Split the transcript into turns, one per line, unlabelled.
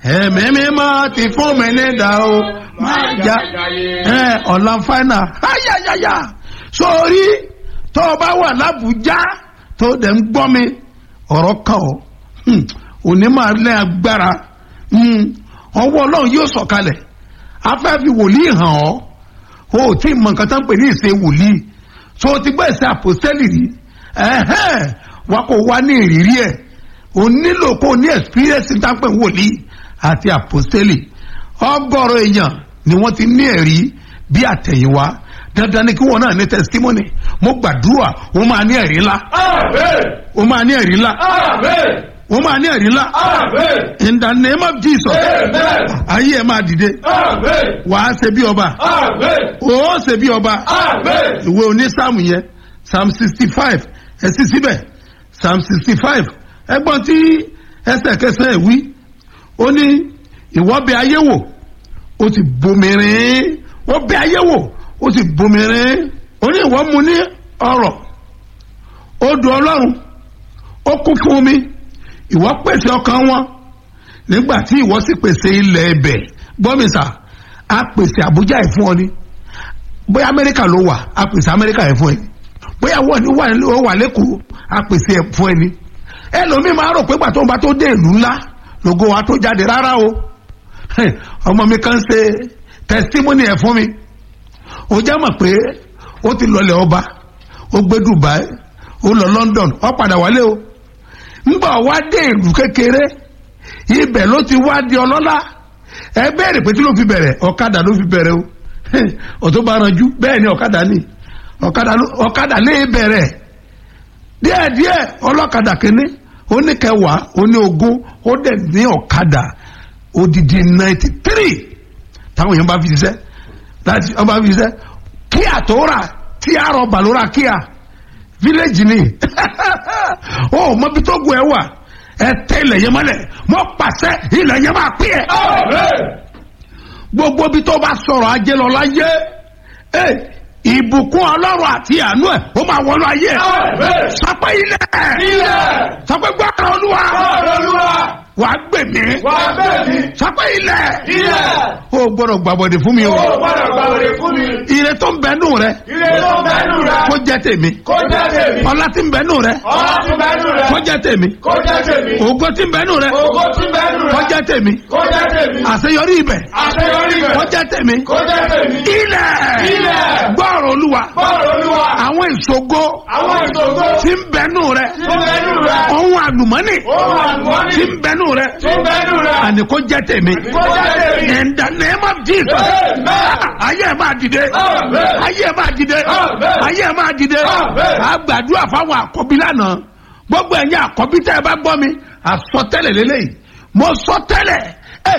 ẹ̀mí mímọ́ ti fún mi ní ìdá o máa já ẹ ọ̀la fáínà ayayaya sórí tó o bá wà lábùjá tó o dẹ̀ ń gbọ́ mi ọ̀rọ̀ kan o Hmm, òní máa lẹ́ agbára Hmm, ọwọ́ ọlọ́run yóò sọ̀kalẹ̀ afẹ́fi wòlíì hàn ọ́ o ò tí ì mọ nǹkan tó ń pè ní ìṣe wòlíì tó o ti gbọ́ ìṣe àpòstẹ́lì rí ẹ̀hẹ́n wa kò wá ní ìrírí ẹ̀ o nílò kó o ní experience tó ń pè ní wòlíì àti àpòstẹ́lì ọgọ́rọ̀ èèyàn ni wọ́n ti ní ẹ̀rí bí àtẹ̀yìnwá dandan ni kí wọn náà ní testimony mo gbàdúrà o máa ní ẹ̀rí ńlá
Amen.
o máa ní ẹ̀rí ńlá
Amen.
o máa ní ẹ̀rí ńlá
Amen.
in the name of Jesus
Amen.
ayé ẹ̀ máa dìde
Amen.
wàá ṣe bí ọba
Amen.
ó ṣe bí ọba
Amen.
ìwé onísáàmù yẹn psalm sixty five ẹ sì síbẹ̀ psalm sixty five ẹgbọ́n tí ẹsẹ̀ kẹsàn-án ẹ̀ wí ó ní ìwọ bẹ ayé wò ó ti bomirin ó bẹ ayé wò ó ti bomirin ó ní ìwọ mu ní ọrọ̀ odò ọlọ́run ó kún fún omi ìwọ pèsè ọkàn wọn nígbà tí ìwọ sì pèsè ilẹ̀ ẹbẹ̀ gbọ́mísà á pèsè àbújá ẹ̀ fún ọ ni bóyá amẹ́ríkà ló wà á pèsè amẹ́ríkà ẹ̀ fún ẹ bóyá wọ́n ní wà ní- ó wà lẹ́kọ̀ọ́ á pèsè ẹ̀ fún ẹ ni ẹlòmíì máa rò pé gbàtọ́ bá tó dé ìlú ńlá lógo wa tó jáde rárá o Hẹ̀, ọmọ mi kan ṣe testimony ẹ̀ fún mi ó já mọ̀ pé ó ti lọlẹ̀ ọba ó gbé Dubai ó lọ London ó padà wálé o ńgbà wá dé ìlú kékeré ibẹ̀ ló ti wá di ọlọ́lá ẹ bẹ̀rẹ̀ pé tí ló fi bẹ̀rẹ̀ ọ̀kadà ló fi bẹ̀rẹ̀ o ọ̀tún bá ranjú bẹ́ẹ̀ ni ọ̀kadà ni ọ̀kadà ló- ọ̀kadà lè bẹ̀rẹ̀ díẹ̀díẹ̀ ọlọ́kadà kínní ó ní kẹwàá ó ní ogún ó dẹ̀ ní ọ̀kadà odidi ninety three táwọn èèyàn bá fi ṣiṣẹ́ láti ọba fi ṣiṣẹ́ kíá tó rà tí a rọ bàlóra kíá village ni ó mọbi tó gun ẹ wà ẹ tẹ ilẹ̀ yẹn mọ́lẹ̀ mọ́ pàṣẹ ilẹ̀ yẹn máa pín ẹ
Amen.
gbogbo bí tó bá sọ̀rọ̀ ajé lọ láyé ẹ ìbùkún ọlọ́run àti àánú ẹ̀ ó máa wọnú ayé ẹ̀
Amen.
sọpẹ́ ilẹ̀
Ilẹ̀.
sọpẹ́ gbọ́dọ̀ olúwa
Olúwa.
wà á gbè mí
Wà bẹ́ẹ̀ ni.
sọpẹ́ ilẹ̀
Ilẹ̀.
ó gbọ́dọ̀ gbàbọ̀dẹ̀ fún mi o
Ó gbọ́dọ̀ gba òde fún mi.
ire tó ń bẹnu rẹ
Ilé tó ń bẹ́nu rẹ̀.
kó jẹ́ tèmi
Kó jẹ́ tèmi.
ọlá tí ń bẹnu rẹ
Ọlá tí ń bẹ́nu rẹ̀.
kó jẹ́ tèmi
Kó jẹ́ tèmi.
ògo tí ń bẹnu rẹ
Ògo tí ń bẹ́nu rẹ̀.
kó jẹ́ tèmi
Kó jẹ́ tèmi.
àṣeyọrí ibẹ̀
Àṣeyọrí rẹ̀.
kó jẹ́ tèmi
Kó jẹ́ tèmi.
ilẹ̀
Ilẹ̀.
gbọ́rọ̀ olúwa
Bọ́ọ̀lù Olúwa.
àwọn ìṣògo
Àwọn ìṣògo
tí ń bẹnu rẹ
tí ń bẹ́nu rẹ̀.
ohun àlùmọ́nì
Ohun àlùmọ́nì
tí ń bẹnu rẹ
tí ń bẹ́nu rẹ̀.
àní kó jẹ́ tèmi
Kó jẹ́ tèmi.
in the name of Jesus
Amen.
ayé ẹ̀ máa dìde
Amen.
ayé ẹ̀ máa dìde
Amen.
ayé ẹ̀ máa dìde
Amen.
a gbàdúrà fáwọn àkọ́bí lánàá gbogbo ẹ̀yin àkọ́bí tẹ́ ẹ bá gbọ́ mi àsọtẹ́lẹ̀ lélẹ́yìí mo sọ tẹ́lẹ̀